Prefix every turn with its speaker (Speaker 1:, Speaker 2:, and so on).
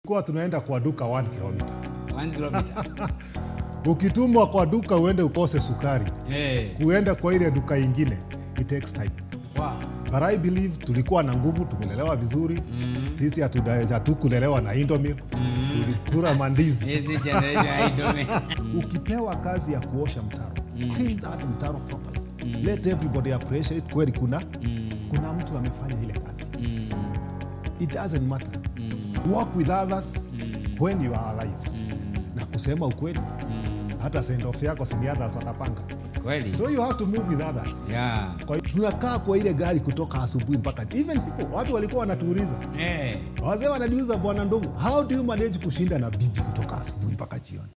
Speaker 1: kuwa tunaenda kwa duka 1 kilomita
Speaker 2: One kilometer.
Speaker 1: ukitumwa kwa duka uende ukose sukari
Speaker 2: Eh.
Speaker 1: kuenda kwa ile duka ingine it takes time
Speaker 2: Wow.
Speaker 1: but i believe tulikuwa na nguvu tumelelewa vizuri mm. sisi hatuda- hatukulelewa na indomil mm. tulikula mandizi
Speaker 2: Hizi generation haidome.
Speaker 1: ukipewa kazi ya kuosha mtaro clean that mtaro properly let everybody appreciate kweli kuna kuna mtu amefanya ile kazi it doesn't matter work with others when you are alive na kusema ukweli hata send off yako sini others watapanga
Speaker 2: Kweli.
Speaker 1: so you have to move with others
Speaker 2: Yeah.
Speaker 1: kwa hiyo tunakaa kwa ile gari kutoka asubuhi mpaka even people watu walikuwa wanatuuliza
Speaker 2: Eh.
Speaker 1: wazee wananiuza bwana ndogo how do you manage kushinda na bibi kutoka asubuhi mpaka jioni